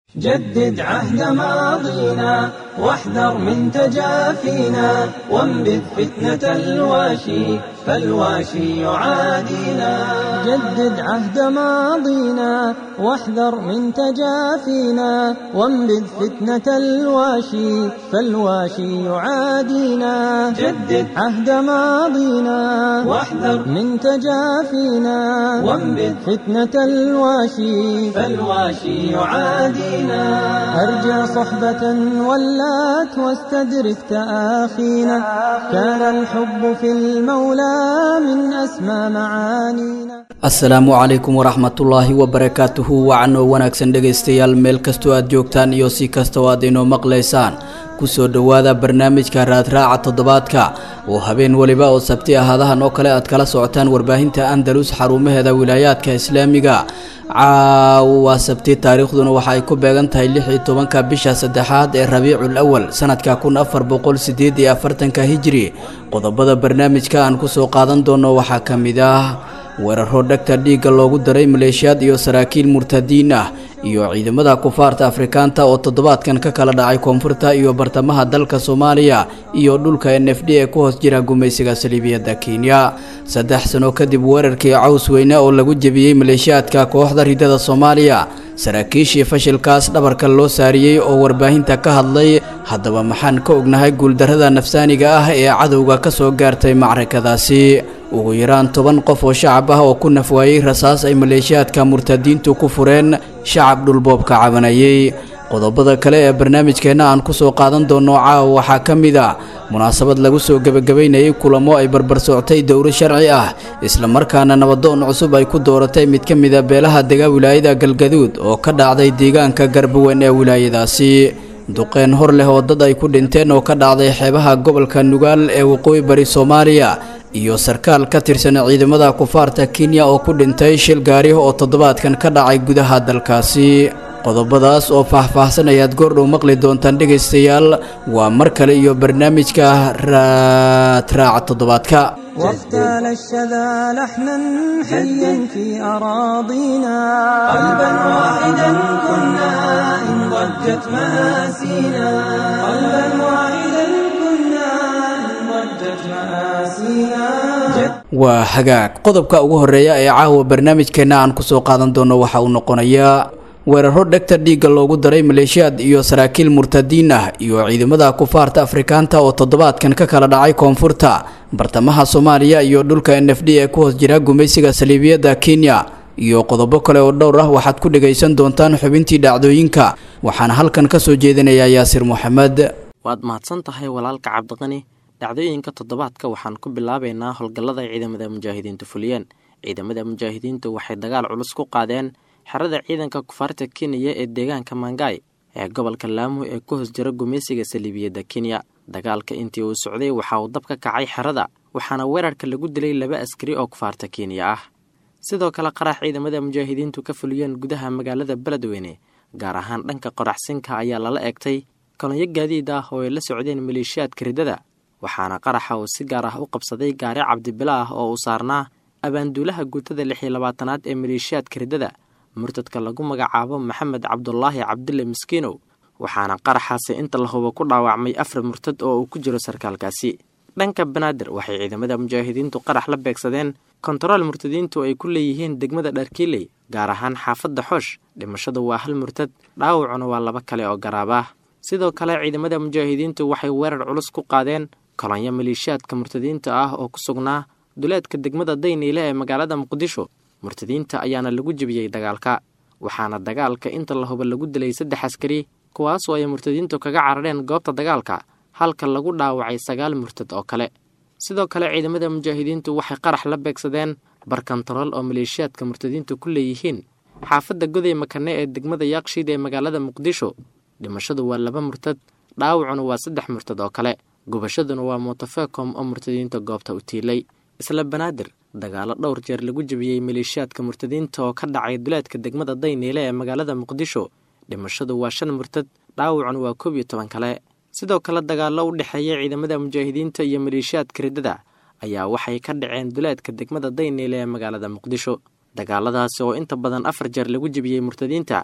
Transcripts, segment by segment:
جدد عهد ماضينا واحذر من تجافينا وانبذ فتنة الواشي فالواشي يعادينا جدد عهد ماضينا واحذر من تجافينا وانبذ فتنة الواشي فالواشي يعادينا جدد عهد ماضينا واحذر من تجافينا وانبذ فتنة الواشي فالواشي يعادينا أرجى صحبة ولات واستدرك تآخينا كان الحب في المولى من أسمى معانينا asalaamu calaykum waraxmatullaahi wabarakaatuhu wacanoo wanaagsan dhegaystayaal meel kastoo aad joogtaan iyo si kastoo aad inoo maqlaysaan kusoo dhowaada barnaamijka raadraaca toddobaadka oo habeen weliba oo sabti ahaadahan oo kale aad kala socotaan warbaahinta andalus xarumaheeda wilaayaadka islaamiga caawo waa sabti taariikhduna waxa ay ku beegan tahay lix iyo tobanka bisha saddexaad ee rabiicul awal sanadka kun afar boqol sideed iyo afartanka hijiri qodobada barnaamijka aan kusoo qaadan doono waxaa ka mid ah weeraro dhegta dhiigga loogu daray maleeshiyaad iyo saraakiil murtadiin ah iyo ciidamada kufaarta afrikaanta oo toddobaadkan ka kala dhacay koonfurta iyo bartamaha dalka soomaaliya iyo dhulka n f d ee ku hoos jira gumaysiga saliibiyadda kenya saddex sano kadib weerarkii caws weyne oo lagu jebiyey maleeshiyaadka kooxda ridada soomaaliya saraakiishii fashilkaas dhabarka loo saariyey oo warbaahinta ka hadlay haddaba maxaan ka ognahay guuldarrada nafsaaniga ah ee cadowga ka soo gaartay macrakadaasi ugu yaraan toban qof oo shacab ah oo ku nafwaayey rasaas ay maleeshiyaadka murtadiintu ku fureen shacab dhulboobka cabanayey qodobada kale ee barnaamijkeenna aan kusoo qaadan doono caawa waxaa ka mid a munaasabad lagu soo gebagabaynayay kulamo ay barbar soctay dowro sharci ah islamarkaana nabadoon cusub ay ku dooratay mid ka mida beelaha dega wilaayada galgaduud oo ka dhacday deegaanka garbawen ee wilaayadaasi duqeen hor leh oo dad ay ku dhinteen oo ka dhacday xeebaha gobolka nugaal ee waqooyi bari soomaaliya iyo sarkaal ka tirsan ciidamada kufaarta kenya oo ku dhintay shil gaari oo toddobaadkan ka dhacay gudaha dalkaasi qodobadaas oo faah-faahsan ayaad goordhow maqli doontaan dhegaystayaal waa mar kale iyo barnaamijka raadraaca toddobaadka واغتال الشذا لحنا حيا في أراضينا قلبا واحدا كنا إن ضجت مآسينا قلبا واحدا كنا إن ضجت مآسينا waa hagaag qodobka ugu horeeya ee caawa barnaamijkeenna aan kusoo qaadan doono waxa uu noqonayaa weeraro dhegta dhiigga loogu daray maleeshiyaad iyo saraakiil murtadiin ah iyo ciidamada kufaarta afrikaanta oo toddobaadkan ka kala dhacay koonfurta bartamaha soomaaliya iyo dhulka n f d ee ku hoos jira gumaysiga saliibiyadda kenya iyo qodobo kale oo dhowr ah waxaad ku dhagaysan doontaan xubintii dhacdooyinka waxaana halkan ka soo jeedinayaa yaasir moxamed waad mahadsan tahay walaalka cabdiqani dhacdooyinka toddobaadka waxaan ku bilaabaynaa howlgallada ciidamada mujaahidiintu fuliyeen ciidamada mujaahidiintu waxay dagaal culus ku qaadeen xerada ciidanka kufaarta kenya ee deegaanka mangay ee gobolka laamo ee ku hoos jira gumaysiga saliibiyadda kenya dagaalka intii uu socday waxa uu dab ka kacay xerada waxaana weerarka lagu dilay laba askari oo kufaarta kenya ah sidoo kale qarax ciidamada mujaahidiintu ka fuliyeen gudaha magaalada beledweyne gaar ahaan dhanka qoraxsinka ayaa lala egtay kolonyo gaadiid ah oo ay la socdeen maleeshiyaadka riddada waxaana qaraxa uu si gaar ah u qabsaday gaari cabdibila ah oo uu saarnaa abaanduulaha guutada lix iyo labaatanaad ee maleeshiyaadka riddada murtadka lagu magacaabo maxamed cabdulaahi cabdille miskiinow waxaana qaraxaasi inta la hubo ku dhaawacmay afar murtad oo uu ku jiro sarkaalkaasi dhanka banaadir waxay ciidamada mujaahidiintu qarax la beegsadeen kontarool murtadiintu ay ku leeyihiin degmada dharkiiley gaar ahaan xaafadda xoosh dhimashadu waa hal murtad dhaawacuna waa laba kale oo garaab ah sidoo kale ciidamada mujaahidiintu waxay weerar culus ku qaadeen kolonyo maleeshiyaadka murtadiinta ah oo ku sugnaa duleedka degmada dayniile ee magaalada muqdisho murtadiinta ayaana lagu jebiyey dagaalka waxaana dagaalka inta la huba lagu dilay saddex askari kuwaasoo ay murtadiintu kaga carareen goobta dagaalka halka lagu dhaawacay sagaal murtad oo kale sidoo kale ciidamada mujaahidiintu waxay qarax la beegsadeen barkantarool oo maleeshiyaadka murtadiintu ku leeyihiin xaafadda goday makane ee degmada yaaqshiid ee magaalada muqdisho dhimashadu waa laba murtad dhaawacuna waa saddex murtad oo kale gubashaduna waa motofecom oo murtadiinta goobta u tiilay isla banaadir dagaalo dhowr jeer lagu jebiyey maleeshiyaadka murtadiinta oo ka dhacay duleedka degmada dayniile ee magaalada muqdisho dhimashadu waa shan murtad dhaawacuna waa koob iyo toban kale sidoo kale dagaallo u dhexeeya ciidamada mujaahidiinta iyo maleeshiyaadka riddada ayaa waxay ka dhaceen duleedka degmada dayniile ee magaalada muqdisho dagaaladaasi oo inta badan afar jeer lagu jebiyey murtadiinta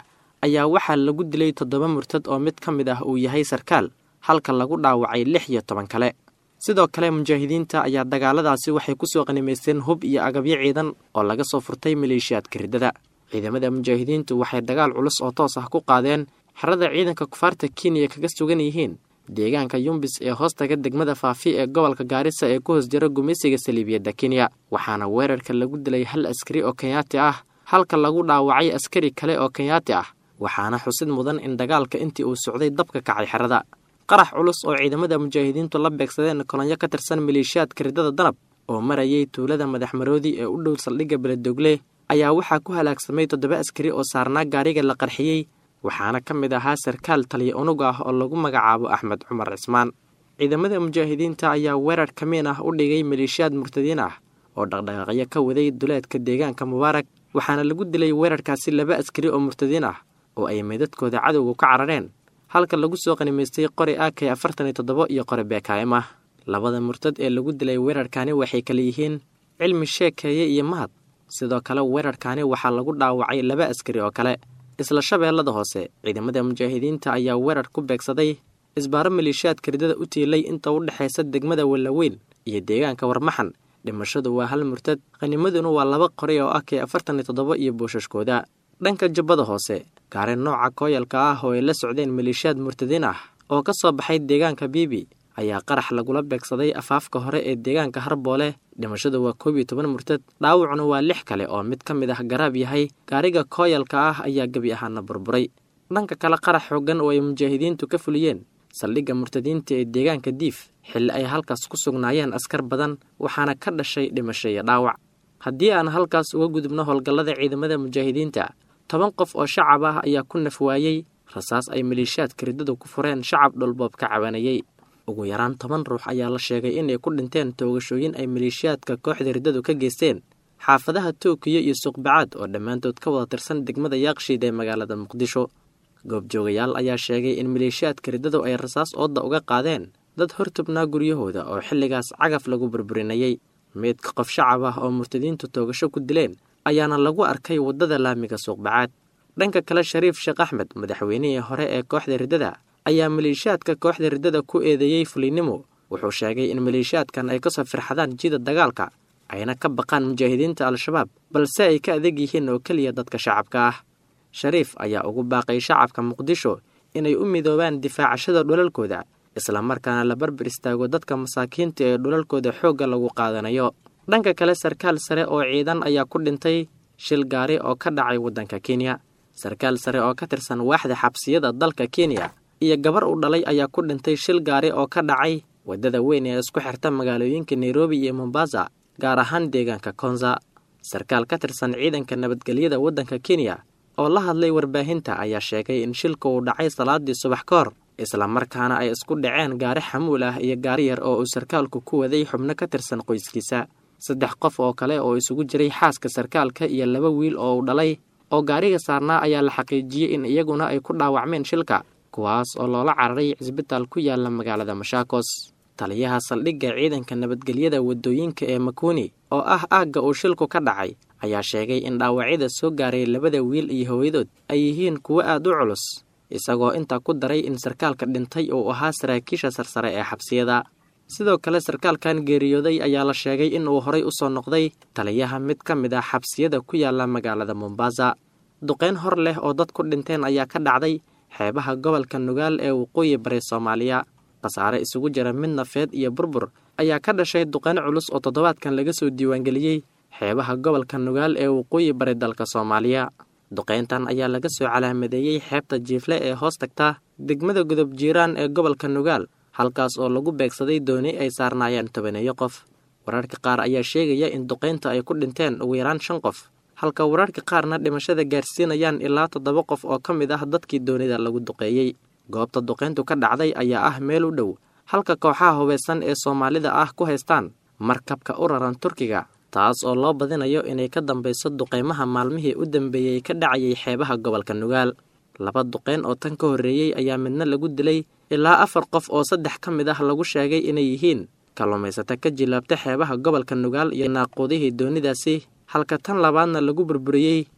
ayaa waxaa lagu dilay toddoba murtad oo mid ka mid ah uu yahay sarkaal halka lagu dhaawacay lix iyo toban kale sidoo kale mujaahidiinta ayaa dagaaladaasi waxay ku soo qanimaysteen hub iyo agabyo ciidan oo laga soo furtay maleeshiyaadka riddada ciidamada mujaahidiintu waxay dagaal culus oo toos ah ku qaadeen xerada ciidanka kufaarta kenya kaga sugan yihiin deegaanka yumbis ee hoostaga degmada faafi ee gobolka gaarisa ee ku hoos jira gumaysiga saliibiyadda kenya waxaana weerarka lagu dilay hal askari oo kenyaati ah halka lagu dhaawacay askari kale oo kenyaati ah waxaana xusid mudan in dagaalka intii uu socday dabka kacay xerada qarax culus oo ciidamada mujaahidiintu la beegsadeen kolonyo ka tirsan maleeshiyaadka riddada danab oo marayay tuulada madaxmaroodi ee u dhow saldhigga beledogle ayaa waxaa ku halaagsamay toddoba askari oo saarnaa gaariga la qarxiyey waxaana ka mid ahaa sarkaal taliya unug ah oo lagu magacaabo axmed cumar cismaan ciidamada mujaahidiinta ayaa weerar kamiin ah u dhigay maleeshiyaad murtadiin ah oo dhaqdhaqaaqyo ka waday duleedka deegaanka mubaarak waxaana lagu dilay weerarkaasi laba askari oo murtadiin ah oo ay meydadkooda cadowga ka carareen halka lagu soo qanimaystay qori ak afartan iyo toddoba iyo qori beekaa'im ah labada murtad ee lagu dilay weerarkaani waxay kala yihiin cilmi sheekeeye iyo mahad sidoo kale weerarkaani waxaa lagu dhaawacay laba askari oo kale isla shabeellada hoose ciidamada mujaahidiinta ayaa weerar ku beegsaday isbaaro maleeshiyaadka riddada u tiilay inta u dhexaysa degmada wallaweyn iyo deegaanka warmaxan dhimashadu waa hal murtad qanimaduna waa laba qori oo ak afartan iyo toddoba iyo boosashkooda dhanka jubbada hoose gaari nooca kooyalka ah oo ay la socdeen maleeshiyaad murtadiin ah oo ka soo baxay deegaanka biibi ayaa qarax lagula beegsaday afaafka hore ee deegaanka harboole dhimashadu waa koob iyo toban murtad dhaawacuna waa lix kale oo mid ka mid ah garaab yahay gaariga kooyalka ah ayaa gebi ahaana burburay dhanka kale qarax xoogan oo ay mujaahidiintu ka fuliyeen saldhigga murtadiinta ee deegaanka diif xilli ay halkaas ku sugnaayeen askar badan waxaana ka dhashay dhimasho iyo dhaawac haddii aan halkaas uga gudubno howlgallada ciidamada mujaahidiinta toban qof oo shacab ah ayaa ku naf waayey rasaas ay maleeshiyaadka riddadu ku fureen shacab dhulboob ka cabanayey ugu yaraan toban ruux ayaa la sheegay inay ku dhinteen toogashooyin ay maleeshiyaadka kooxda riddadu ka geysteen xaafadaha tookiyo iyo suuqbacaad oo dhammaantood ka wada tirsan degmada yaaqshiid ee magaalada muqdisho goobjoogayaal ayaa sheegay in maleeshiyaadka riddadu ay rasaas ooda uga qaadeen dad hortubnaa guryahooda oo xilligaas cagaf lagu burburinayey meydka qof shacab ah oo murtadiintu toogasho ku dileen ayaana lagu arkay waddada laamiga suuqbacaad dhanka kale shariif sheekh axmed madaxweynihii hore ee kooxda riddada ayaa maleeshiyaadka kooxda riddada ku eedeeyey fulinnimo wuxuu sheegay in maleeshiyaadkan ay kasoo firxadaan jida dagaalka ayna ka baqaan mujaahidiinta al-shabaab balse ay ka adeeg yihiin oo keliya dadka shacabka ah shariif ayaa ugu baaqay shacabka muqdisho inay u midoobaan difaacashada dhulalkooda islamarkaana la barbar istaago dadka masaakiinta ee dhulalkooda xoogga lagu qaadanayo dhanka kale sarkaal sare oo ciidan ayaa ku dhintay shil gaari oo ka dhacay waddanka kenya sarkaal sare oo ka tirsan waaxda xabsiyada dalka kenya iyo gabar u dhalay ayaa ku dhintay shil gaari oo ka dhacay waddada weyn ee isku xirta magaalooyinka nairobi iyo mombasa gaar ahaan deegaanka konza sarkaal ka tirsan ciidanka nabadgelyada waddanka kenya oo la hadlay warbaahinta ayaa sheegay in shilka uu dhacay salaadii subax ka hor islamarkaana ay isku dhaceen gaari xamuul ah iyo gaari yar oo uu sarkaalku ku waday xubno ka tirsan qoyskiisa saddex qof oo kale oo isugu jiray xaaska sarkaalka iyo laba wiil oo uu dhalay oo gaariga saarnaa ayaa la xaqiijiyey in iyaguna ay ku dhaawacmeen shilka kuwaas oo loola cararay cisbitaal ku yaala magaalada mashaakos taliyaha saldhigga ciidanka nabadgelyada waddooyinka ee makuuni oo ah aagga uu shilku ka dhacay ayaa sheegay in dhaawacyada soo gaaray labada wiil iyo hooyadood ay yihiin kuwo aad u culus isagoo intaa ku daray in sarkaalka dhintay uu ahaa saraakiisha sarsare ee xabsiyada sidoo kale sarkaalkan geeriyooday ayaa la sheegay in uu horay u soo noqday taliyaha mid ka mid ah xabsiyada ku yaala magaalada mombasa duqeyn hor leh oo dad ku dhinteen ayaa ka dhacday xeebaha gobolka nugaal ee waqooyi bari soomaaliya khasaare isugu jira mid nafeed iyo burbur ayaa ka dhashay duqeyn culus oo toddobaadkan laga soo diiwaangeliyey xeebaha gobolka nugaal ee waqooyi bari dalka soomaaliya duqeyntan ayaa laga soo calaamadeeyey xeebta jiifle ee hoos tagta degmada godob jiiraan ee gobolka nugaal halkaas oo lagu beegsaday dooni ay saarnaayeen tobaneeyo qof wararka qaar ayaa sheegaya in duqeynta ay ku dhinteen ugu yaraan shan qof halka wararka qaarna dhimashada gaarsiinayaan ilaa toddoba qof oo ka mid ah dadkii doonida lagu duqeeyey goobta duqeyntu ka dhacday ayaa ah meel u dhow halka kooxaha hubeysan ee soomaalida ah ku haystaan markabka u raran turkiga taas oo loo badinayo inay ka dambayso duqeymaha maalmihii u dambeeyey ka dhacayay xeebaha gobolka nugaal laba duqeyn oo tan ka horreeyey ayaa midna lagu dilay ilaa afar qof oo saddex ka mid ah lagu sheegay inay yihiin kalluumaysato ka jilaabta xeebaha gobolka nugaal iyo naaquudihii doonidaasi halka tan labaadna lagu burburiyey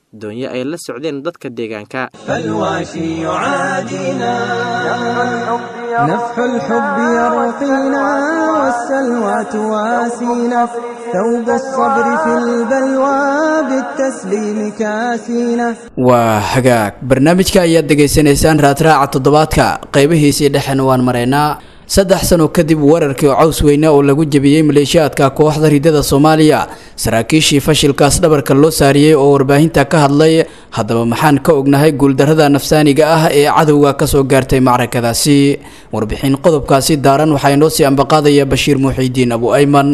doonyo ay la socdeen dadka deegaanka فالواشي يعادينا نفح الحب يرقينا والسلوى تواسينا ثوب الصبر في البلوى بالتسليم كاسينا waa hagaag barnaamijka ayaad degaysanaysaan raadraaca toddobaadka qaybihiisii dhexena waan maraynaa saddex sano kadib weerarkii caws weyne oo lagu jebiyey maleeshiyaadka kooxda ridada soomaaliya saraakiishii fashilkaas dhabarka loo saariyey oo warbaahinta ka hadlay haddaba maxaan ka ognahay guuldarrada nafsaaniga ah ee cadowga kasoo gaartay macrakadaasi warbixin qodobkaasi daaran waxaa inoo sii ambaqaadaya bashiir muuxiidiin abu ayman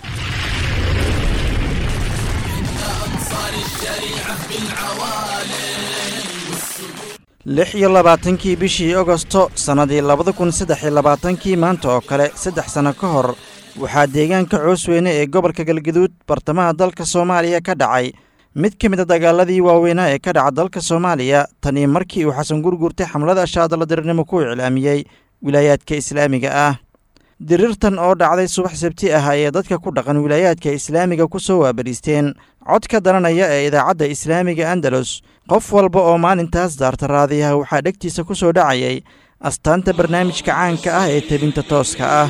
lix iyo labaatankii bishii ogosto sannadii labada kun saddex iyo labaatankii maanta oo kale saddex sanno ka hor waxaa deegaanka coosweyne ee gobolka galgaduud bartamaha dalka soomaaliya ka dhacay mid ka mid a dagaaladii waaweynaa ee ka dhaca dalka soomaaliya tanii markii uu xasan gurgurtay xamlada shaadaladirnimo ku iclaamiyey wilaayaadka islaamiga ah dirirtan oo dhacday subax sabti ah ayay dadka ku dhaqan wilaayaadka islaamiga ku soo waabadhiisteen codka daranaya ee idaacadda islaamiga andalus qof walba oo maalintaas daarta raadiyaha waxaa dhegtiisa ku soo dhacayay astaanta barnaamijka caanka ah ee tebinta tooska ah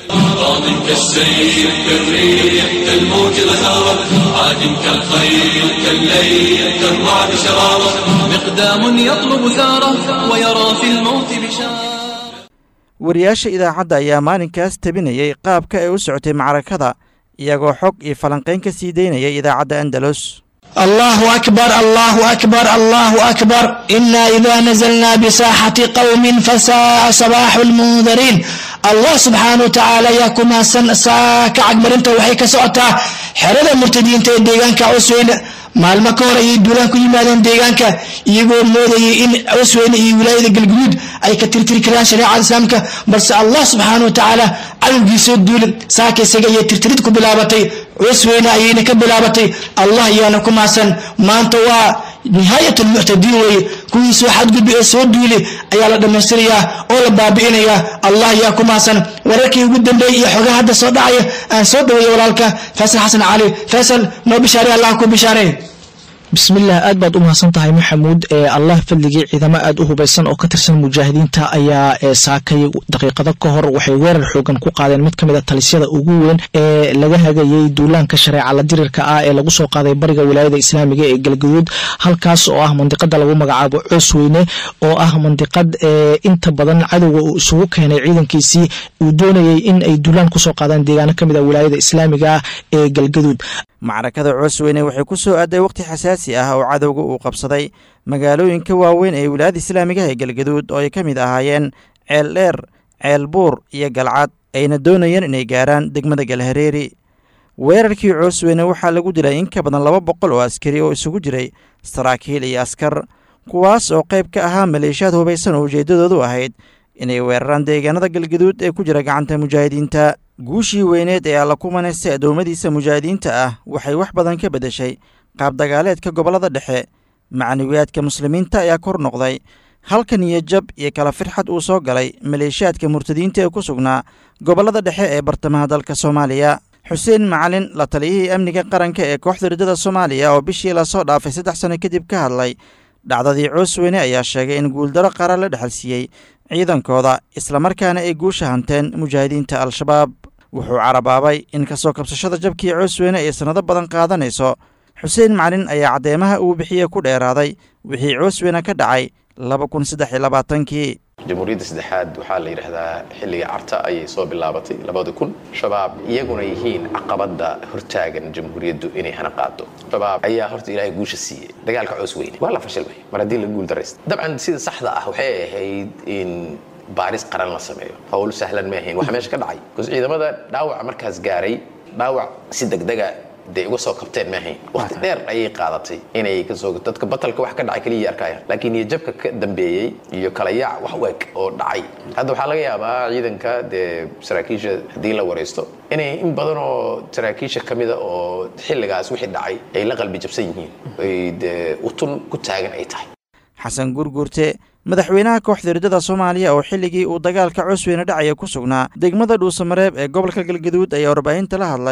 راض كالسيل كالريح كالموج غزارة عاد كالخيل كالليل كالرعد شرارة مقدام يطلب ثاره ويرى في الموت بشارة wariyaasha idaacadda ayaa maalinkaas tebinayey qaabka ay u socotay macrakada iyagoo xog iyo falanqayn ka sii daynayay idaacadda andalus الله أكبر الله أكبر الله أكبر إنا إذا نزلنا بساحة قوم فساء صباح المنذرين الله سبحانه وتعالى يكون سن ساك أكبر أنت وحيك سعتا حرد المرتدين تيديغان كعسوين maalmo ka hor ayay duulaan ku yimaadeen deegaanka iyagoo moodayay in cusweyne iyo wilaayada galguduud ay ka tirtiri karaan shareecada islaamka balse allah subxaana wa tacaala cadowgiisoo duulin saaka isaga ayay tirtirid ku bilaabatay cusweyne ayayna ka bilaabatay allah ayaana ku maasan maanta waa nihaayat almuctadiin weeye kuwii soo xadgudbi ee soo duuli ayaa la dhammaystirayaa oo la baabi'inayaa allah ayaa ku maasan wararkii ugu dambeeyey iyo xogaha hadda soo dhacaya aan soo dhaweeya walaalka faysal xasan cali faysal noo bishaarey allah ku bishaarey bismillaah aad baad u mahadsan tahay maxamuud ee allah fadligii ciidamo aad u hubaysan oo ka tirsan mujaahidiinta ayaa saakay daqiiqado ka hor waxay weerar xoogan ku qaadeen mid ka mid a talisyada ugu weyn ee laga hagayey duulaanka shareeca la dirirka ah ee lagu soo qaaday bariga wilaayada islaamiga ee galgaduud halkaas oo ah mandiqada lagu magacaabo coosweyne oo ah mandiqad inta badan cadowga uu isugu keenay ciidankiisii uu doonayey in ay duulaan kusoo qaadaan deegaano ka mid a wilaayada islaamiga ah ee galgaduud macrakada coosweyne waxay ku soo aaday wakhti xasaasi ah oo cadowga uu qabsaday magaalooyinka waaweyn ee wilaayada islaamigaha ee galgaduud oo ay ka mid ahaayeen ceel dheer ceel buur iyo galcad ayna doonayeen inay gaaraan degmada galhareeri weerarkii coosweyne waxaa lagu dilay in ka badan laba boqol oo askari oo isugu jiray saraakiil iyo askar kuwaas oo qayb ka ahaa maleeshiyaad hubaysan oo ujeeddadoodu ahayd inay weeraraan deegaanada galgaduud ee ku jira gacanta mujaahidiinta guushii weyneed ee alla kumanaysta addoommadiisa mujaahidiinta ah waxay wax badan ka beddeshay qaabdagaaleedka gobollada dhexe macnawiyaadka muslimiinta ayaa kor noqday halka niyajab iyo kala firxad uu soo galay maleeshiyaadka murtadiinta ee ku sugnaa gobollada dhexe ee bartamaha dalka soomaaliya xuseen macalin la taliyihii amniga qaranka ee kooxda riddada soomaaliya oo bishii lasoo dhaafay saddex sano kadib ka hadlay dhacdadii coosweyne ayaa sheegay in guuldaro qaran la dhexalsiiyey ciidankooda islamarkaana ay guusha hanteen mujaahidiinta al-shabaab wuxuu carabaabay in kasoo kabsashada jabkii coosweyne ay sannado badan qaadanayso xuseen macalin ayaa caddeemaha uu bixiye ku dheeraaday wixii coosweyne ka dhacay laba kun saddex iyo labaatankii jamhuuriyadda saddexaad waxaa la yidhaahdaa xilliga carta ayay soo bilaabatay labada kun shabaab iyaguna yihiin caqabadda hortaagan jamhuuriyaddu inay hana qaado shabaab ayaa horta ilaahay guusha siiyey dagaalka coos weyne waa la fashilmay mar haddii la guul daraysta dabcan sida saxda ah waxay ahayd in baaris qaran la sameeyo howl sahlan ma ahayn waxa meesha ka dhacay bcause ciidamada dhaawaca markaas gaaray dhaawac si degdega day uga soo kabteen ma ahayn waqti dheer ayay qaadatay inay kasoo dadka batalka wax ka dhacay kaliya arkaya laakiin iyo jabka ka dambeeyey iyo kala yaac wax u eg oo dhacay hadda waxaa laga yaabaa ciidanka dee saraakiisha haddii la waraysto inay in badan oo saraakiisha ka mida oo xilligaas wixii dhacay ay la qalbi jabsan yihiin ay dee utun ku taagan ay tahay xasan gurgurte madaxweynaha kooxda riddada soomaaliya oo xilligii uu dagaalka cosweyne dhacaya ku sugnaa degmada dhuusamareeb ee gobolka galgaduud ayaa warbaahinta la hadlay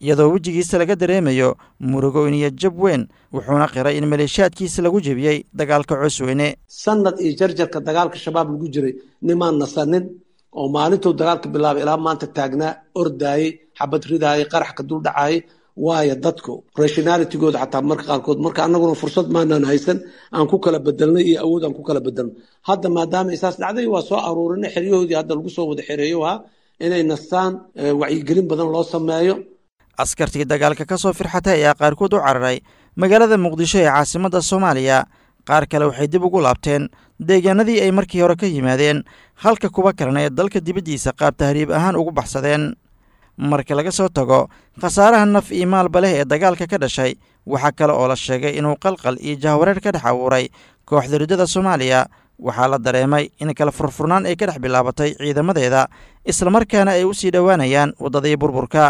iyadoo wejigiisa laga dareemayo murugo iniyo jab weyn wuxuuna qiray in maleeshiyaadkiisa lagu jebiyey dagaalka coosweyne sanad iyo jarjarka dagaalka shabaab lagu jiray nimaan nasanin oo maalintuu dagaalka bilaabay ilaa maanta taagnaa ordaayey xabad ridaayay qarax ka dul dhacaayay waayo dadku rationalitigooda xataa marka qaarkood marka annaguna fursad maanaan haysan aan ku kala bedelnay iyo awood aan ku kala bedelno hadda maadaama isaas dhacday waa soo aruurinay xeryahoodii hadda lagu soo wada xereeyo ahaa inay nastaan wacyigelin badan loo sameeyo askartii dagaalka ka soo firxatay ayaa qaarkood u cararay magaalada muqdisho ee caasimadda soomaaliya qaar kale waxay dib ugu laabteen deegaanadii ay markii hore ka yimaadeen halka kuwa kalena ee dalka dibaddiisa qaab tahriib ahaan ugu baxsadeen marka laga soo tago khasaaraha naf iyo maalba leh ee dagaalka ka dhashay waxaa kale oo la sheegay inuu qalqal iyo jahwareer ka dhex abuuray kooxda riddada soomaaliya waxaa la dareemay in kala furfurnaan ay ka dhex bilaabatay ciidamadeeda islamarkaana ay u sii dhowaanayaan waddadii burburka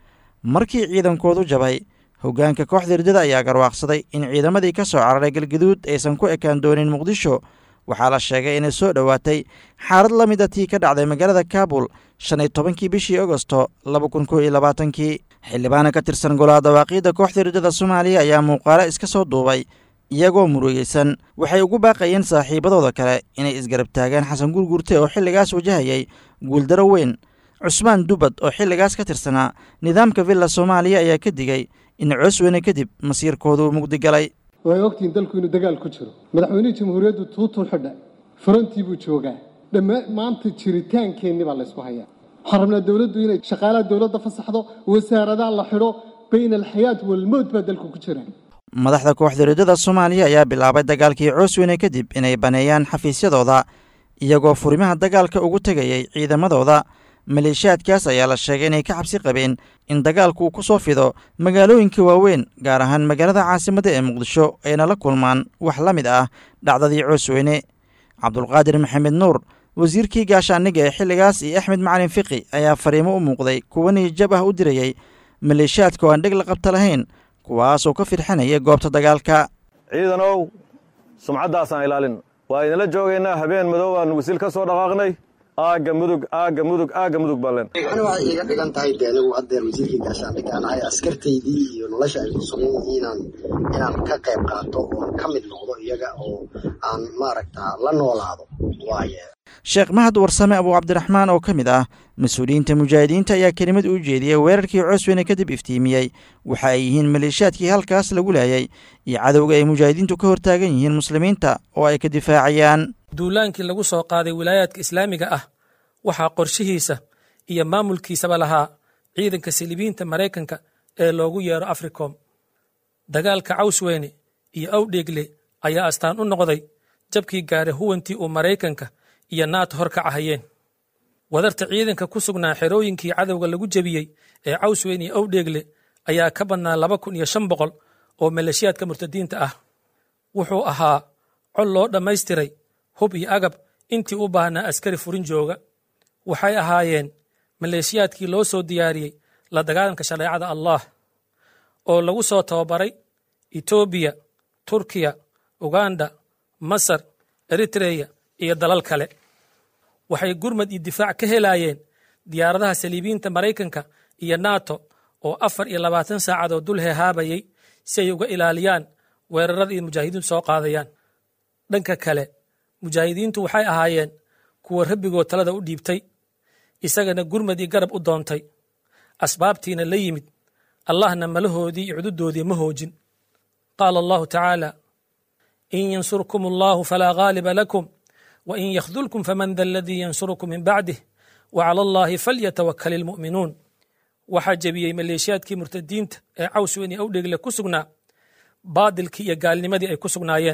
markii ciidankoodu jabay hoggaanka kooxda riddada ayaa garwaaqsaday in ciidamadii ka soo cararay galgaduud aysan ku ekaan doonin muqdisho waxaa la sheegay inay soo dhowaatay xaalad la mid a tii ka dhacday magaalada kaabul shan iyo tobankii bishii agosto laba kun kow iyo labaatankii xildhibaana ka tirsan golaha dawaaqiidda kooxda riddada soomaaliya ayaa muuqaalo iska soo duubay iyagoo murugeysan waxay ugu baaqayeen saaxiibadooda kale inay isgarab taagaan xasan gurgurte oo xilligaas wajahayay guuldaro weyn cusmaan dubad oo xilligaas ka tirsanaa nidaamka villa soomaaliya ayaa ka digay in coosweyne kadib masiirkoodu mugdi galay way ogtihiin dalku inuu dagaal ku jiro madaxweynihii jamhuuriyaddu tuutuu xidha furantii buu joogaa dhammaa maanta jiritaankeenni baa laysku hayaa waxaan rabnaa dowladdu inay shaqaalaha dowladda fasaxdo wasaaradaha la xidho bayna alxayaat walmowt baa dalku ku jira madaxda kooxda riddada soomaaliya ayaa bilaabay dagaalkii coosweyne kadib inay baneeyaan xafiisyadooda iyagoo furimaha dagaalka ugu tegayay ciidamadooda maleeshiyaadkaas ayaa la sheegay inay ka xabsi qabeen in dagaalku uu ku soo fido magaalooyinka waaweyn gaar ahaan magaalada caasimadda ee muqdisho ayna la kulmaan wax la mid ah dhacdadii coosweyne cabdulqaadir maxamed nuur wasiirkii gaashaaniga ee xilligaas iyo axmed macalin fiqi ayaa fariimo u muuqday kuwa niyijab ah u dirayey maleeshiyaadka oo aan dheg la qabta lahayn kuwaasoo ka firxanaya goobta dagaalka ciidanow sumcaddaasaan ilaalin waa idinla joogaynaa habeen madow aan wisil ka soo dhaqaaqnay aagga mudug aagga mudug aagga mudug baan leen ani waxay iiga dhigan tahay de anigu haddeer wasiirkii gaashaandhigga aan ahay askartaydii iyo nolosha ay ku sugan yihiin inaan inaan ka qayb qaato oon ka mid noqdo iyaga oo aan maaragta la noolaado waaye sheekh mahad warsame abuu cabdiraxmaan oo ka mid ah mas-uuliyiinta mujaahidiinta ayaa kelimad u jeediyey weerarkii coosweyne kadib iftiimiyey waxa ay yihiin maleeshiyaadkii halkaas lagu laayay iyo cadowga ay mujaahidiintu ka hortaagan yihiin muslimiinta oo ay ka difaacayaan duulaankii lagu soo qaaday wilaayaadka islaamiga ah waxaa qorshihiisa iyo maamulkiisaba lahaa ciidanka silibiinta maraykanka ee loogu yeero africom dagaalka cawsweyne iyo awdheegle ayaa astaan u noqday jabkii gaaray huwantii uu maraykanka iyo naat hor ka cahayeen wadarta ciidanka ku sugnaa xerooyinkii cadowga lagu jebiyey ee cawsweyne iyo awdheegle ayaa ka badnaa laba kun iyo shan boqol oo maleeshiyaadka murtadiinta ah wuxuu ahaa col loo dhammaystiray hub iyo agab intii u baahnaa askari furin jooga waxay ahaayeen maleeshiyaadkii loo soo diyaariyey la dagaalanka shareecada allah oo lagu soo tababaray etoobiya turkiya uganda masar eritreya iyo dalal kale waxay gurmad iyo difaac ka helaayeen diyaaradaha saliibiyiinta maraykanka iyo nato oo afar iyo labaatan saacadood dul hehaabayay si ay uga ilaaliyaan weerarada iyo mujaahidiintu soo qaadayaan dhanka kale mujaahidiintu waxay ahaayeen kuwa rabbigood talada u dhiibtay isagana gurmad iyo garab u doontay asbaabtiina la yimid allahna malahoodii iyo cududoodii ma hoojin qaala allahu tacaala in yansurkum allahu falaa ghaaliba lakum wain yakhdulkum faman da aladii yansurukum min bacdih wacala allahi falyatawakal ilmu'minuun waxaa jebiyey maleeshiyaadkii murtadiinta ee cawsweyn iyo awdhegle ku sugnaa baadilkii iyo gaalnimadii ay ku sugnaayeen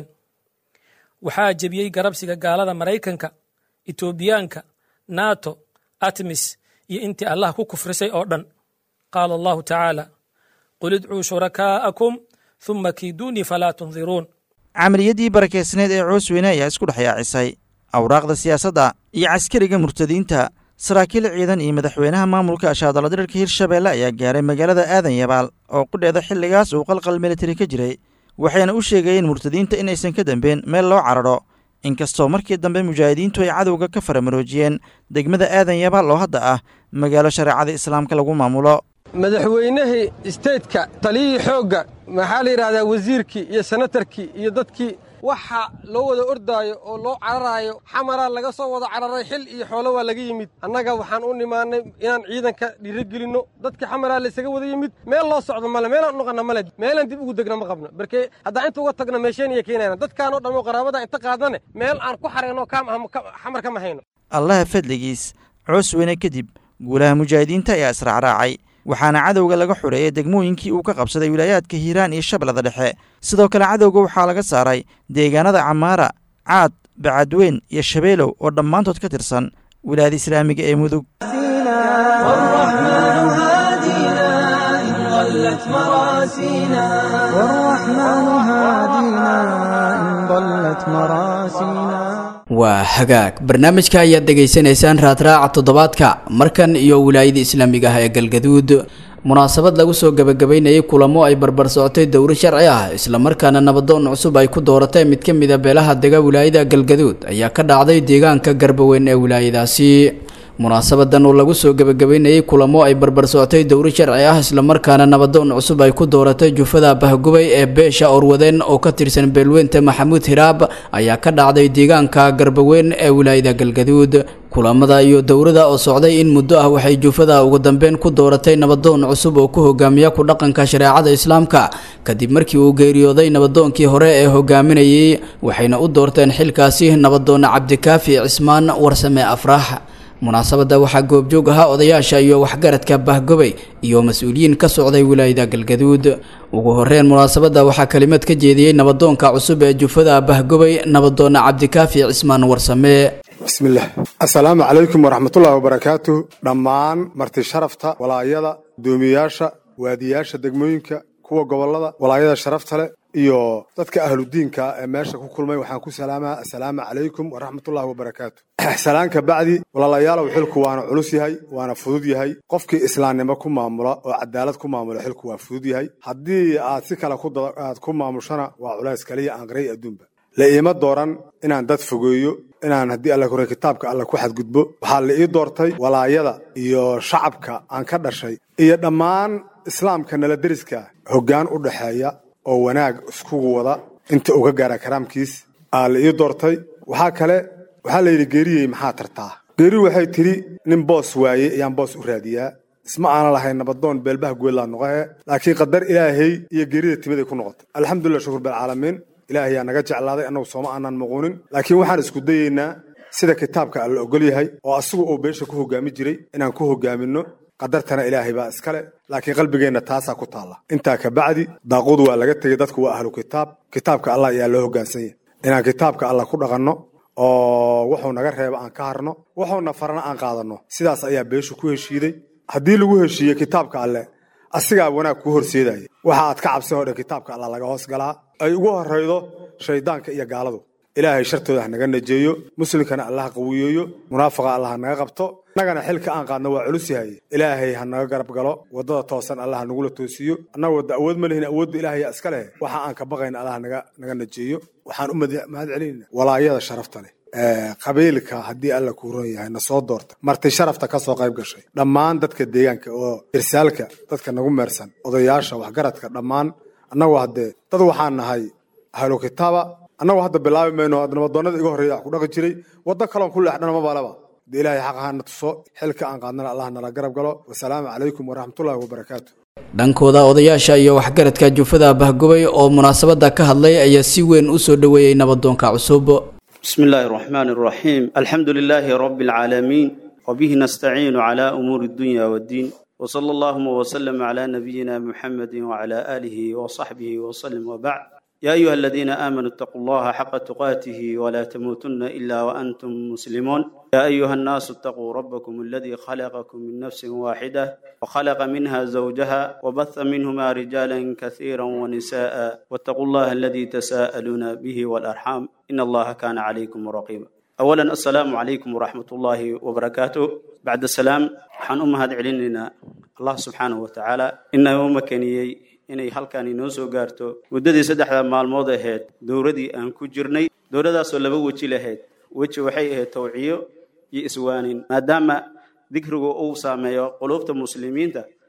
waxaa jebiyey garabsiga gaalada maraykanka etoobiyaanka nato atmis iyo intii allah ku kufrisay oo dhan qaala allahu tacaala qul idcuu shurakaa'akum huma kiiduunii falaa tundiruun camaliyadii barakeysneed ee coosweyne ayaa isku dhex yaacisay awraaqda siyaasadda iyo caskariga murtadiinta saraakiil ciidan iyo madaxweynaha maamulka ashaadaladirirka hirshabeelle ayaa gaaray magaalada aadan yabaal oo qudheeda xilligaas uu qalqal militari ka jiray waxayna u sheegayeen murtadiinta inaysan ka dambeen meel loo cararo inkastoo markii dambe mujaahidiintu ay cadowga ka faramaroojiyeen degmada aadan yabaal oo hadda ah magaalo shareecada islaamka lagu maamulo madaxweynihii isteytka taliyihii xoogga maxaa la yidhahdaa wasiirkii iyo senatarkii iyo dadkii waxa loo wada ordaayo oo loo cararaayo xamaraa laga soo wada cararay xil iyo xoolo waa laga yimid annaga waxaan u nimaannay inaan ciidanka dhiirigelinno dadkii xamaraa laysaga wada yimid meel loo socdo male meelaan u noqonna male meelaan dib ugu degna ma qabno barkee haddaan inta uga tagno meesheen iyo keenayna dadkaanoo dhammo qaraabada inta qaadnane meel aan ku xarayno xamar kama hayno allaha fadligiis coos weyne kadib guulaha mujaahidiinta ayaa israacraacay waxaana cadowga laga xoreeyay degmooyinkii uu ka qabsaday wilaayaadka hiiraan iyo shabeellada dhexe sidoo kale cadowga waxaa laga saaray deegaanada camaara caad bacadweyn iyo shabeelow oo dhammaantood ka tirsan wilaayada islaamiga ee mudug waa hagaag barnaamijka ayaad dhegaysanaysaan raadraaca toddobaadka markan iyo wilaayada islaamiga ah ee galgaduud munaasabad lagu soo gebagabaynayay kulamo ay barbar socotay dowro sharci ah islamarkaana nabadoon cusub ay ku dooratay mid ka mida beelaha dega wilaayada galgaduud ayaa ka dhacday deegaanka garbaweyn ee wilaayadaasi munaasabadan oo lagu soo gebagabaynayay kulamo ay barbar socotay dowro sharci ah islamarkaana nabadoon cusub ay ku dooratay jufada bahgubay ee beesha orwadeen oo ka tirsan beelweynta maxamuud hiraab ayaa ka dhacday deegaanka garbaweyn ee wilaayada galgaduud kulamada iyo dowrada oo socday in muddo ah waxay jufada ugu dambeyn ku dooratay nabadoon cusub oo ku hogaamiya ku dhaqanka shareecada islaamka kadib markii uu geeriyooday nabadoonkii hore ee hogaaminayay waxayna u doorteen xilkaasi nabadoon cabdikaafi cismaan warsame afrax munaasabadda waxaa goobjoog ahaa odayaasha iyo waxgaradka bahgobay iyo mas-uuliyiin ka socday wilaayada galgaduud ugu horeyn munaasabadda waxaa kelimad ka jeediyey nabadoonka cusub ee jufada bahgobay nabadoona cabdikaafi cismaan warsame bismillaah assalaamu calaykum waraxmatullaahi wabarakaatu dhammaan marti sharafta walaayada doomiyaasha waadiyaasha degmooyinka kuwa gobollada walaayada sharafta leh iyo dadka ahludiinka ee meesha ku kulmay waxaan ku salaamaa assalaamu calaykum waraxmatullaahi wabarakaatu salaanka bacdi walaalayaalow xilku waana culus yahay waana fudud yahay qofkii islaamnimo ku maamula oo cadaalad ku maamula xilku waa fudud yahay haddii aad si kale aad ku maamushana waa culays kaliya aan qaray adduunba la iima dooran inaan dad fogeeyo inaan haddii alla kore kitaabka alla ku xadgudbo waxaa la ii doortay walaayada iyo shacabka aan ka dhashay iyo dhammaan islaamka nala deriska hoggaan u dhaxeeya oo wanaag iskugu wada inta uga gaara karaamkiis aa la ii doortay waxaa kale waxaa la yidhi geeriyey maxaa tartaa geeri waxay tidhi nin boos waaye ayaan boos u raadiyaa isma aanan lahayn nabadoon beelbaha goodlaa noqohe laakiin qadar ilaahay iyo geerida timiday ku noqotay alxamdulilah shukur bilcaalamiin ilaahay yaa naga jeclaaday annagu sooma aanan muquunin laakiin waxaan isku dayeynaa sida kitaabka alla ogol yahay oo asigu uu beesha ku hogaami jiray inaan ku hogaaminno qadartana ilaahay baa iskale laakiin qalbigeenna taasaa ku taalla intaa ka bacdi daaquud waa laga tegey dadku waa ahlu kitaab kitaabka allah ayaa loo hoggaansan yahay inaan kitaabka allah ku dhaqanno oo wuxuu naga reebo aan ka harno wuxuuna farana aan qaadanno sidaas ayaa beeshu ku heshiiday haddii lagu heshiiye kitaabka alleh asigaa wanaag kuu horseedaya waxa aad ka cabsan oo dhan kitaabka allah laga hoos galaa ay ugu horraydo shayddaanka iyo gaaladu ilaahay shartooda ha naga najeeyo muslimkana allah ha qawiyeeyo munaafaqa allah ha naga qabto annagana xilka aan qaadno waa culus yahay ilaahay ha naga garab galo waddada toosan allah ha nagula toosiyo annaga wadda awood ma lihin awoodda ilaahaya iska leh waxa aan ka baqayna allah naga naga najeeyo waxaan u mahad celinayna walaayada sharafta leh qabiilka haddii alla kuu ron yahay na soo doorta marti sharafta ka soo qayb gashay dhammaan dadka deegaanka oo irsaalka dadka nagu meersan odayaasha waxgaradka dhammaan annagu haddee dad waxaan nahay ahlu kitaaba annagu hadda bilaabi mayno nabadoonnada iga horreeya wax ku dhaqi jiray waddo kaloon ku leexdhana ma balaba de ilaahay xaq ahaana tuso xilka aan qaadnana allah nala garab galo wasalaamu calaykum waraxmatullaahi wabarakaatu dhankooda odayaasha iyo waxgaradka jufada bahgubay oo munaasabada ka hadlay ayaa si weyn u soo dhoweeyey nabadoonka cusub بسم الله الرحمن الرحيم الحمد لله رب العالمين وبه نستعين على أمور الدنيا والدين وصلى اللهم وسلم على نبينا محمد وعلى آله وصحبه وسلم وبعد يا أيها الذين آمنوا اتقوا الله حق تقاته ولا تموتن إلا وأنتم مسلمون يا أيها الناس اتقوا ربكم الذي خلقكم من نفس واحدة وخلق منها زوجها وبث منهما رجالا كثيرا ونساء واتقوا الله الذي تساءلون به والأرحام إن الله كان عليكم رقيبا أولا السلام عليكم ورحمة الله وبركاته بعد السلام حن أمهد علينا الله سبحانه وتعالى إنه مكانيي inay halkan inoo soo gaarto muddadii saddexda maalmood ahayd dowladii aan ku jirnay dowladaasoo laba weji lahayd weji waxay ahayd tawciyo iyo iswaanin maadaama dikrigu uu saameeyo quluubta muslimiinta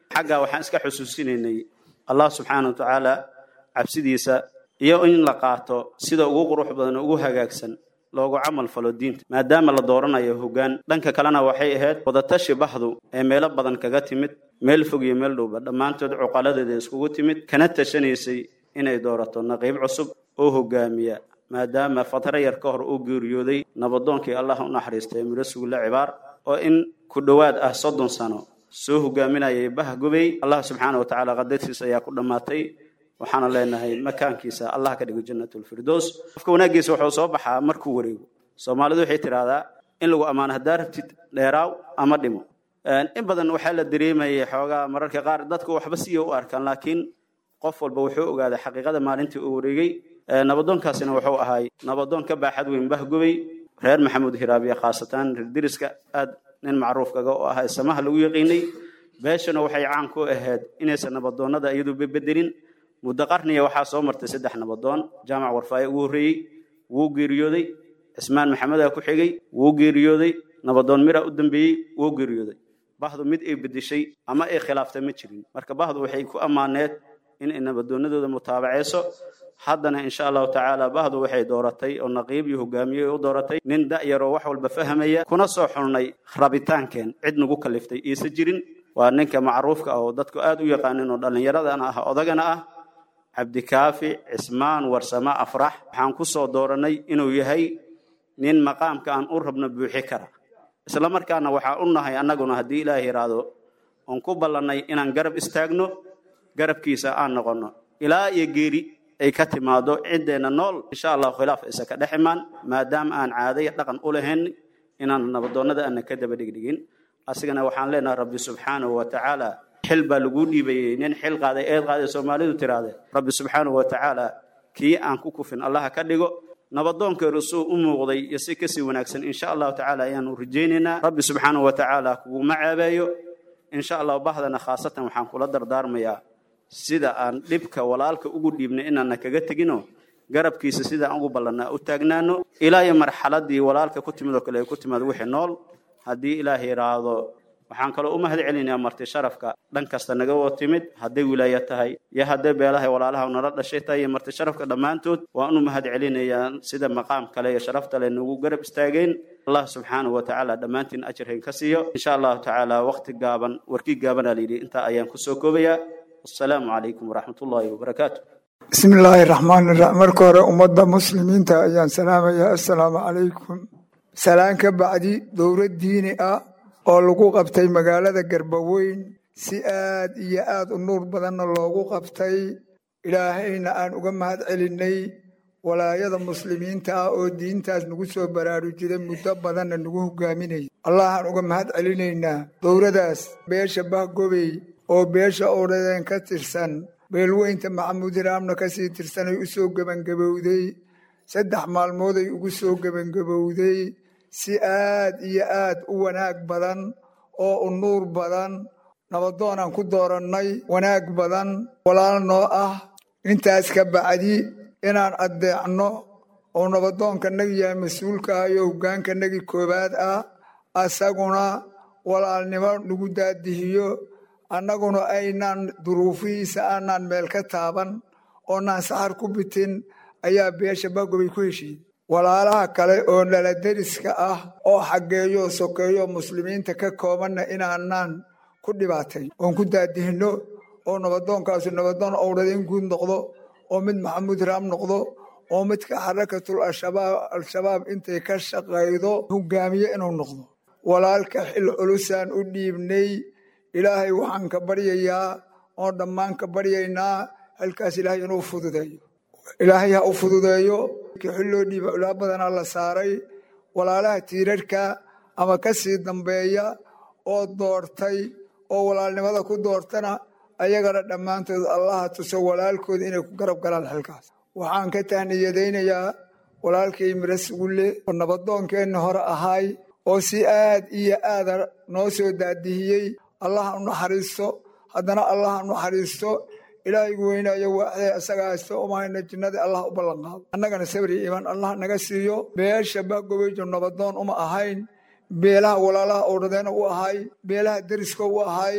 xaggaa waxaan iska xusuusinaynay allah subxaana wa tacaala cabsidiisa iyo in la qaato sida ugu qurux badan oo ugu hagaagsan loogu camal falo diinta maadaama la dooranayo hoggaan dhanka kalena waxay ahayd wadatashi bahdu ee meelo badan kaga timid meel fog iyo meel dhowba dhammaantood cuqaladeeda iskugu timid kana tashanaysay inay doorato naqiib cusub oo hogaamiya maadaama fatro yar ka hor uu geeriyooday nabadoonkii allah u naxariistay midho sugulle cibaar oo in ku dhowaad ah soddon sano soo hogaaminayay bahgubey allah subxaana wa tacaala qadartiisa ayaa ku dhammaatay waxaana leenahay makaankiisa allah ka dhigo jannatulfirdows qofka wanaaggiisa wuxuu soo baxaa markuu wareego soomaalidu waxay tidhaahdaa in lagu ammaano haddaa rabtid dheeraaw ama dhimo in badan waxaa la dareemayay xoogaa mararka qaar dadku waxba siya u arkaan laakiin qof walba wuxuu ogaaday xaqiiqada maalintii uu wareegay nabadoonkaasina wuxuu ahay nabadoon ka baaxad weyn bahgubey reer maxamuud hiraabiye khaasatan reer deriska aad nin macruuf kaga u ahaa samaha lagu yaqiinay beeshana waxay caan ku ahayd inaysan nabadoonnada iyadu bebedelin muddo qarniya waxaa soo martay saddex nabadoon jaamac warfaaye ugu horreeyey wuu geeriyooday cismaan maxamedaa ku xigay wuu geeriyooday nabadoon mira u dambeeyey wuu geeriyooday bahdu mid ay bedeshay ama ay khilaaftay ma jirin marka bahdu waxay ku ammaaneed in ay nabadoonnadooda mutaabacayso haddana insha allahu tacaala bahdu waxay dooratay oo naqiib iyo hogaamiye u dooratay nin da'yaroo wax walba fahmaya kuna soo xulnay rabitaankeen cid nagu kaliftay iisa jirin waa ninka macruufka ah oo dadku aad u yaqaanin oo dhallinyaradana ah odagana ah cabdikaafi cismaan warsame afrax waxaan ku soo dooranay inuu yahay nin maqaamka aan u rabno buuxi kara isla markaana waxaa u nahay annaguna haddii ilaah yidhaahdo oon ku ballannay inaan garab istaagno garabkiisa aan noqonno ilaa iyo geeri ay ka timaado ciddeenna nool insha allahu khilaaf isa ka dhex imaan maadaama aan caaday dhaqan u lahayn inaan nabadoonnada aanna ka daba dhigdhigin asigana waxaan leenahay rabbi subxaanahu wa tacaala xil baa laguu dhiibayey nin xil qaaday eed qaaday soomaalidu tiraahde rabbi subxaanahu wa tacaala kii aan ku kufin allaha ka dhigo nabadoonkeedu suu u muuqday iyo si kasii wanaagsan insha allahu tacaala ayaanu rajaynaynaa rabbi subxaanahu wa tacaala kuguma caabeeyo insha allahu bahdana khaasatan waxaan kula dardaarmayaa sida aan dhibka walaalka ugu dhiibnay inaana kaga tegino garabkiisa sidaan ugu ballannaa u taagnaano ilaa iyo marxaladii walaalka ku timid oo kale ay ku timaad wixii nool haddii ilaah yidhaahdo waxaan kaloo u mahad celinayaa marti sharafka dhan kasta naga wada timid hadday wilaaya tahay iyo hadday beelahay walaalaha nala dhashay tahay iyo marti sharafka dhammaantood waan u mahad celinayaa sida maqaam kale iyo sharafta le nagu garab istaageen allah subxaanahu wa tacaala dhammaantiin ajirhayn ka siiyo insha allahu tacaala waqti gaaban warkii gaabanaa layidhi intaa ayaan kusoo koobayaa wasalaamu calaykum waraxmat ullaahi wabarakaatu bismi illaahi raxmaani raxiim marka hore ummadda muslimiinta ayaan salaamayaa assalaamu calaykum salaan ka bacdi dowlad diini ah oo lagu qabtay magaalada garbaweyn si aad iyo aad u nuur badanna loogu qabtay ilaahayna aan uga mahad celinnay walaayada muslimiinta ah oo diintaas nagu soo baraarujiday muddo badanna nagu hogaaminayay allahaan uga mahad celinaynaa dowladaas beesha bahgobey oo beesha oodhadeen ka tirsan beelweynta maxamuud hiraamna ka sii tirsanay u soo gebangabowday saddex maalmooday ugu soo gebangabowday si aad iyo aad u wanaag badan oo u nuur badan nabadoonaan ku doorannay wanaag badan walaal noo ah intaas ka bacdi inaan addeecno oo nabadoonkanagi yahay mas-uulka ah iyo hoggaankanagii koowaad ah asaguna walaalnimo nagu daadihiyo annaguna aynaan duruufihiisa aanaan meel ka taaban oonaan saxar ku bitin ayaa beesha bagobay ku heshiiyey walaalaha kale oo dhaladeriska ah oo xaggeeyo sokeeyo muslimiinta ka koobanna inaanaan ku dhibaatay oon ku daadihinno oo nabadoonkaasu nabadoon owdhadeen guud noqdo oo mid maxamuud raam noqdo oo midka xarakatul al-shabaab intay ka shaqaydo hogaamiye inuu noqdo walaalka xil culusaan u dhiibnay ilaahay waxaan ka baryayaa oon dhammaan ka baryaynaa xilkaas ilaahay inuu fududeeyo ilaahay ha u fududeeyo xil loo dhiiba ulaa badanaa la saaray walaalaha tiirarhka ama ka sii dambeeya oo doortay oo walaalnimada ku doortana ayagana dhammaantood allaha tuso walaalkooda inay ku garab galaan xilkaas waxaan ka tahniyadaynayaa walaalkay mira sugulle oo nabadoonkeenna hore ahaay oo si aad iyo aada noo soo daadihiyey allaha u naxariisto haddana allaha u naxariisto ilaahaygu weynaayo waaxdee isaga haysto umahayna jinnadii allah u ballanqaado annagana sabri iimaan allah naga siiyo beesha bagobayjo nabadoon uma ahayn beelaha walaalaha oodhadeena u ahay beelaha deriska u ahay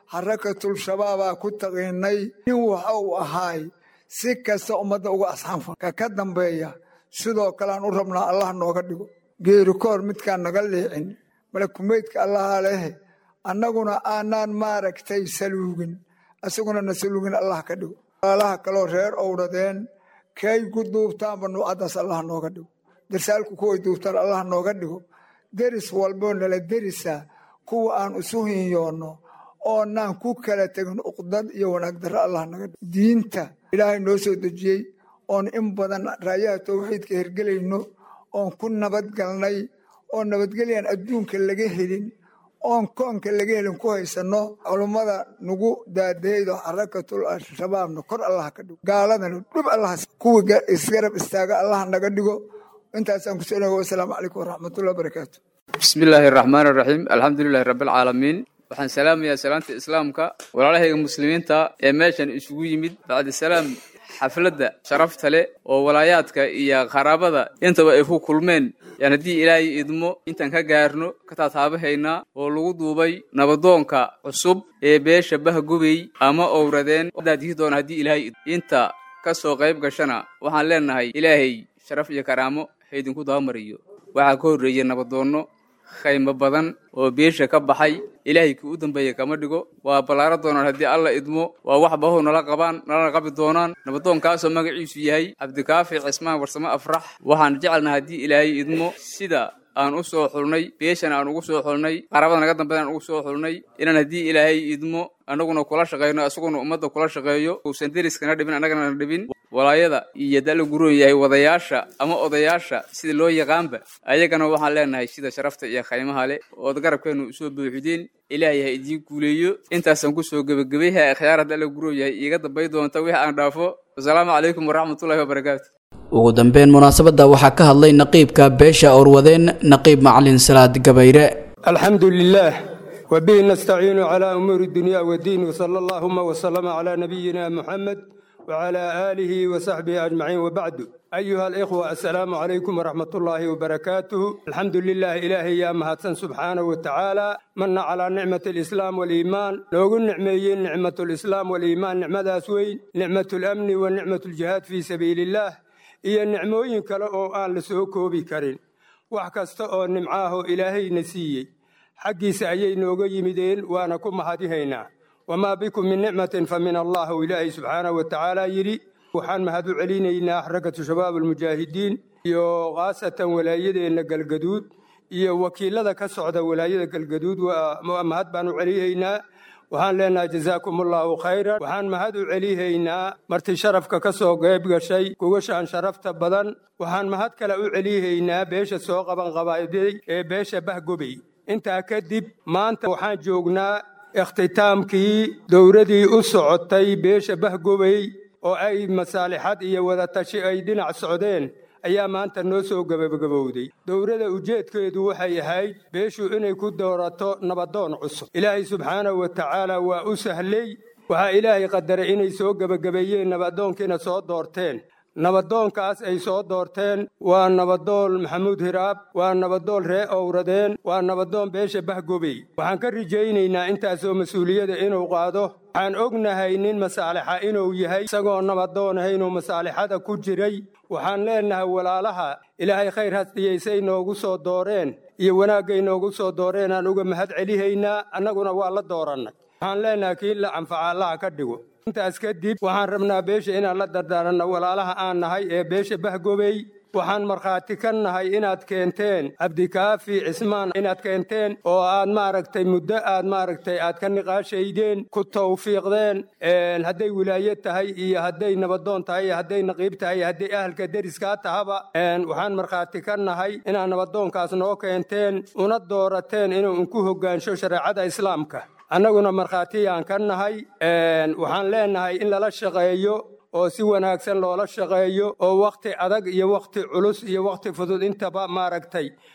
xarakatul shabaabaa ku taqiinay nin waxa uu ahaay si kasta ummadda uga asxanfa ka ka dambeeya sidoo kalean u rabnaa allah nooga dhigo geeri koor midkaan naga liicin malakumeydka allaha leh annaguna aanaan maaragtay saluugin isaguna na saluugin allah ka dhigo walaalaha kaloo reer owradeen kay ku duubtaanba nuucaddaas allah nooga dhigo darsaalku kuway duubtaan allah nooga dhigo deris walboo nala derisa kuwa aan isu hinyoonno oonaan ku kala tegin uqdad iyo wanaag darro allah naga dhigo diinta ilaahay noo soo dejiyey oon in badan raayaha towxiidka hergelayno oon ku nabadgalnay oo nabadgelyan adduunka laga helin oon koonka laga helin ku haysanno culummada nagu daadahaydo xarakatul al-shabaabna kor allah ka dhigo gaaladana dhub allah kuwii isgarab istaaga allah naga dhigo intaasaan ku soo wasalaamu calaykum waraxmatullahi wabarakaatu bismi illaahi araxmaan araxiim alxamdulilahi rabbilcaalamiin waxaan salaamayaa salaanta islaamka walaalahayga muslimiinta ee meeshan isugu yimid bacdi salaam xafladda sharafta leh oo walaayaadka iyo qaraabada intaba ay ku kulmeen yaan haddii ilaahay idmo intaan ka gaarno ka taataabahaynaa oo lagu duubay nabadoonka cusub ee beesha bahgubey ama owradeen daadihi doona haddii ilaahay inta ka soo qayb gashana waxaan leenahay ilaahay sharaf iyo karaamo haydinku dabamariyo waxaa ka horreeyey nabadoonno khaymo badan oo beesha ka baxay ilaahay kii u dambeeya kama dhigo waa ballaaro doonaan haddii alla idmo waa wax bahow nala qabaan nalana qabi doonaan nabadoonkaasoo magaciisu yahay cabdikaafi cismaan warsamo afrax waxaan jecelnaha haddii ilaahay idmo sida aan u soo xulnay beeshana aan ugu soo xulnay qarabada naga dambeeda aan ugu soo xulnay inaan haddii ilaahay idmo annaguna kula shaqayno isaguna ummadda kula shaqeeyo uusan deriskana dhibin annagana dhibin walaayada iyo dala guroon yahay wadayaasha ama odayaasha sida loo yaqaanba ayagana waxaan leenahay sida sharafta iyo khaymaha leh ood garabkeenu usoo buuxdeen ilaahay ha idiin guuleeyo intaasaan kusoo gebagabay ha akhyaar dala guroon yahay iiga dambay doonta wix aan dhaafo wasalaamu calaykum waraxmatullahi wabarakaatu ugu dambeyn munaasabadda waxaa ka hadlay naqiibka beesha orwadeen naqiib macalin salaad gabayre الحمد لله وبه نستعين على أمور الدنيا والدين وصلى اللهم وسلم على نبينا محمد وعلى آله وصحبه أجمعين وبعد أيها الإخوة السلام عليكم ورحمة الله وبركاته الحمد لله إلهي يا مهاتسن سبحانه وتعالى من على نعمة الإسلام والإيمان لو نعميين نعمة الإسلام والإيمان نعمة أسوين نعمة الأمن ونعمة الجهاد في سبيل الله iyo nicmooyin kale oo aan la soo koobi karin wax kasta oo nimcaaho ilaahayna siiyey xaggiisa ayay nooga yimideen waana ku mahadihaynaa wamaa bikum min nicmatin fa min allah u ilaahay subxaanahu wa tacaala yidhi waxaan mahad u celinaynaa xarakatu shabaab almujaahidiin iyo khaasatan walaayadeenna galgaduud iyo wakiilada ka socda walaayada galgaduud waa mahad baan u celihaynaa waxaan leenahay jazaakum allaahu khayran waxaan mahad u celihaynaa marti sharafka ka soo qeyb gashay kugashaan sharafta badan waxaan mahad kale u celihaynaa beesha soo qaban qabaaday ee beesha bahgobey intaa kadib maanta waxaan joognaa ikhtitaamkii dowladii u socotay beesha bahgobey oo ay masaalixad iyo wadatashi ay dhinac socdeen ayaa maanta noo soo gebagabowday dowladda ujeedkeedu waxay ahayd beeshu inay ku doorato nabadoon cusub ilaahay subxaanahu wa tacaala waa u sahlay waxaa ilaahay qadaray inay soo gebagabeeyeen nabadoonkiina soo doorteen nabadoonkaas ay soo doorteen waa nabadoon maxamuud hiraab waa nabadoon ree owradeen waa nabadoon beesha bahgobey waxaan ka rajaynaynaa intaasoo mas-uuliyada inuu qaado waxaan ognahay nin masaalixa inuu yahay isagoo nabadoonaha inuu masaalixada ku jiray waxaan leenahay walaalaha ilaahay khayr hasdiyaysay noogu soo dooreen iyo wanaaggay noogu soo dooreen aan uga mahad celihaynaa annaguna waa la doorannay waxaan leenahay kii la anfaca allaha ka dhigo intaas kadib waxaan rabnaa beesha inaan la dardaaranno walaalaha aan nahay ee beesha bahgobey waxaan markhaati ka nahay inaad keenteen cabdikaafi cismaan inaad keenteen oo aad maaragtay muddo aad maaragtay aad ka niqaashaydeen ku tawfiiqdeen hadday wilaaye tahay iyo hadday nabadoon tahay iyo hadday naqiib tahay iyo hadday ahalka deriskaa tahaba waxaan markhaati ka nahay inaad nabadoonkaas noo keenteen una doorateen inuu inku hoggaansho shareecada islaamka annaguna markhaatiyaan ka nahay waxaan leenahay in lala shaqeeyo oo si wanaagsan loola shaqeeyo oo wakhti adag iyo wakhti culus iyo wakhti fudud intaba maaragtay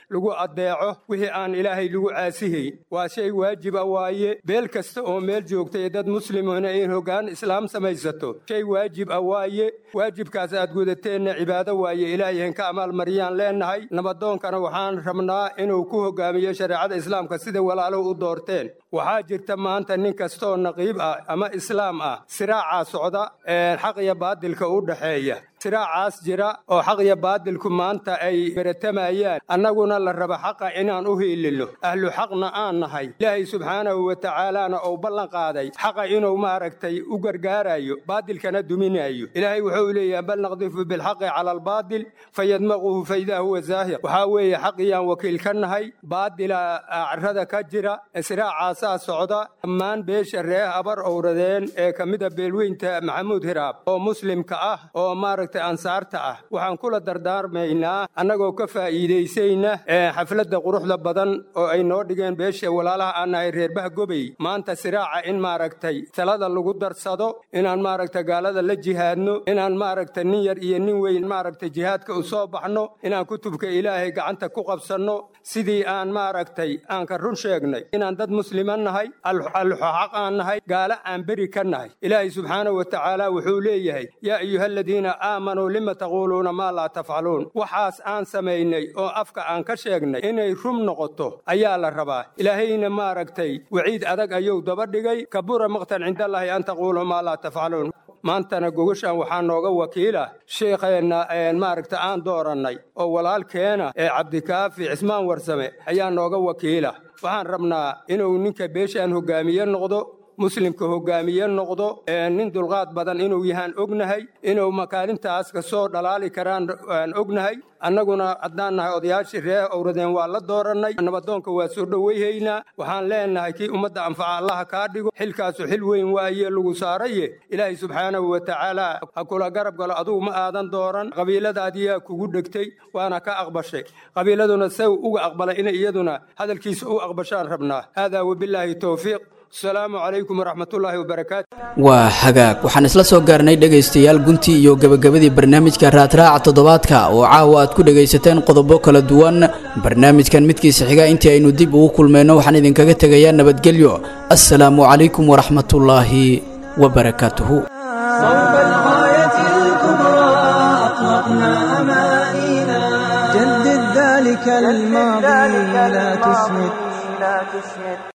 lagu addeeco wixii aan ilaahay lagu caasihayn waa shay waajiba waaye beel kasta oo meel joogta ee dad muslimuna in hoggaan islaam samaysato shay waajib ah waaye waajibkaas aad gudateenna cibaado waaye ilaahay hanka amaalmariyaan leennahay nabadoonkana waxaan rabnaa inuu ku hogaamiyo shareecada islaamka sida walaalo u doorteen waxaa jirta maanta nin kastaoo naqiib ah ama islaam ah siraacaa socda xaq iyo baadilka u dhexeeya siraacaas jira oo xaq iyo baadilku maanta ay beratamayaan annaguna la raba xaqa inaan u hiilino ahlu xaqna aan nahay ilaahay subxaanahu wa tacaalaana uu ballan qaaday xaqa inuu maaragtay u gargaarayo baadilkana duminayo ilaahay wuxuu leeyahay bal naqdifu bilxaqi cala albaadil fayadmaquhu faidaa huwa zaahir waxaa weeye xaqiyaan wakiil ka nahay baadila carrada ka jira siraacaasaa socda dhammaan beesha reeh abar owradeen ee ka mida beelweynta maxamuud hiraab oo muslimka ah oo maaragtay ansaarta ah waxaan kula dardaarmaynaa annagoo ka faa'iidaysayna xafladda quruxda badan oo ay noo dhigeen beesha walaalaha aan nahay reerbaha gobey maanta siraaca in maaragtay talada lagu darsado inaan maaragtay gaalada la jihaadno inaan maaragtay nin yar iyo nin weyn maaragtay jihaadka u soo baxno inaan kutubka ilaahay gacanta ku qabsanno sidii aan maaragtay aan ka run sheegnay inaan dad muslima nahay alxaq aan nahay gaalo aan beri ka nahay ilaahay subxaanahu wa tacaala wuxuu leeyahay yaa ayuha aladiina aamanuu lima taquuluuna maa laa tafcaluun waxaas aan samaynay oo afka aan ka sheegnay inay rum noqoto ayaa la rabaa ilaahayna maaragtay waciid adag ayuu daba dhigay kabura maqtan cindallaahi an taquuluu maa laa tafcaluun maantana gogashaan waxaa nooga wakiila sheekheenna maaragta aan doorannay oo walaalkeena ee cabdikaafi cismaan warsame ayaa nooga wakiila waxaan rabnaa inuu ninka beeshaan hogaamiye noqdo muslimka hogaamiye noqdo nin dulqaad badan inuu yahaan ognahay inuu makaalintaas ka soo dhalaali karaan aan ognahay annaguna haddaan nahay odayaashii ree owradeen waa la doorannay nabadoonka waa soo dhowayhaynaa waxaan leenahay kii ummadda anfaca allaha kaa dhigo xilkaasu xil weyn waaye lagu saaraye ilaahay subxaanahu wa tacaala ha kula garab galo adugu ma aadan dooran qabiiladaadiyaa kugu dhegtay waana ka aqbashay qabiiladuna saw uga aqbalay inay iyaduna hadalkiisa u aqbashaan rabnaa haadaa wabilaahi towfiiq asalaamu calaykum waraxmatullaahi wabarakaatu waa hagaag waxaan isla soo gaarnay dhegaystayaal guntii iyo gebagabadii barnaamijka raadraaca toddobaadka oo caawa aad ku dhegaysateen qodobo kala duwan barnaamijkan midkiisa xiga intii aynu dib ugu kulmayno waxaan idinkaga tegayaa nabadgelyo assalaamu calaykum waraxmatullaahi wabarakaatuhu صوب الغاية الكبرى أطلقنا أمانينا جدد ذلك الماضي لا تسمد